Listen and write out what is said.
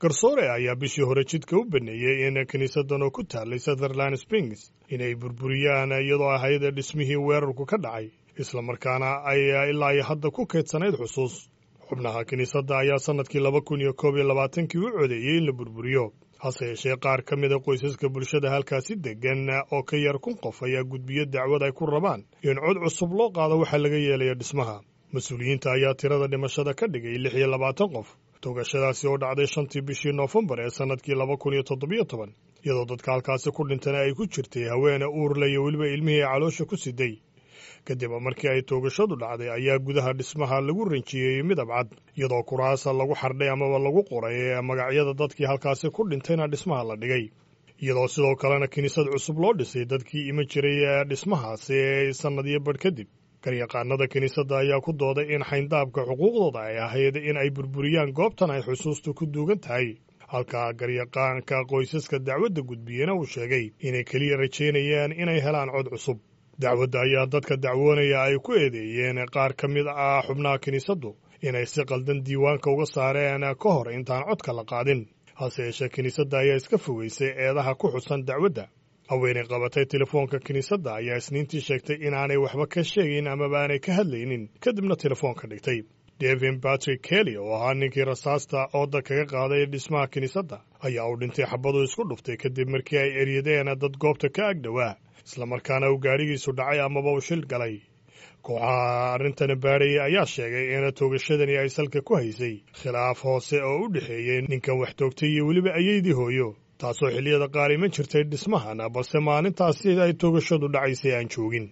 garsoore ayaa bishii hore jidka u baneeyey in kiniisadan oo ku taallay sutherland springs inay burburiyaan iyadoo ahayd dhismihii weerarku ka dhacay islamarkaana ay ilaa iyo hadda ku kaydsanayd xusuus xubnaha kiniisadda ayaa sannadkii laba kun iyo koob iyo labaatankii u codeeyey in la burburiyo hase yeeshee qaar ka mida qoysaska bulshada halkaasi deggan oo ka yar kun qof ayaa gudbiyo dacwad ay ku rabaan in cod cusub loo qaado waxaa laga yeelaya dhismaha mas-uuliyiinta ayaa tirada dhimashada ka dhigay lix iyo labaatan qof togashadaasi oo dhacday shantii bishii noofembar ee sannadkii laba kun iyo toddobiyo toban iyadoo dadka halkaasi ku dhintana ay ku jirtay haweene uurle iyo weliba ilmihii ay caloosha ku siday kadib markii ay toogashadu dhacday ayaa gudaha dhismaha lagu ranjiyeeyey midab cad iyadoo kuraasa lagu xardhay amaba lagu qoray magacyada dadkii halkaasi ku dhintayna dhismaha la dhigay iyadoo sidoo kalena kiniisad cusub loo dhisay dadkii ima jiray dhismahaasi sannadiyo badh kadib garyaqaanada kiniisadda ayaa ku dooday in xayndaabka xuquuqdooda ay ahayd in ay burburiyaan goobtan ay xusuustu ku duugan tahay halka garyaqaanka qoysaska dacwadda gudbiyena uu sheegay inay keliya rajaynayaan inay helaan cod cusub dacwadda ayaa dadka dacwoonaya ay ku eedeeyeen qaar ka mid ah xubnaha kiniisaddu inay si qaldan diiwaanka uga saareen ka hor intaan codka la qaadin hase yeeshee kiniisadda ayaa iska fogeysay eedaha ku xusan dacwadda haweenay qabatay telefoonka kiniisadda ayaa isniintii sheegtay inaanay waxba ka sheegayn amaba aanay ka hadlaynin kadibna telefoonka dhigtay devin batrick kelly oo ahaa ninkii rasaasta ooda kaga qaaday dhismaha kiniisadda ayaa uu dhintay xabadu isku dhuftay kadib markii ay eryadeen dad goobta ka ag dhowaa islamarkaana uu gaadhigiisu dhacay amaba uu shil galay kooxaha arrintani baadhaya ayaa sheegay in toogashadani ay salka ku haysay khilaaf hoose oo u dhexeeyey ninkan wax toogtay iyo weliba ayeydii hooyo taasoo xilliyada qaar iman jirtay dhismahan balse maalintaasi ay toogashadu dhacaysay aan joogin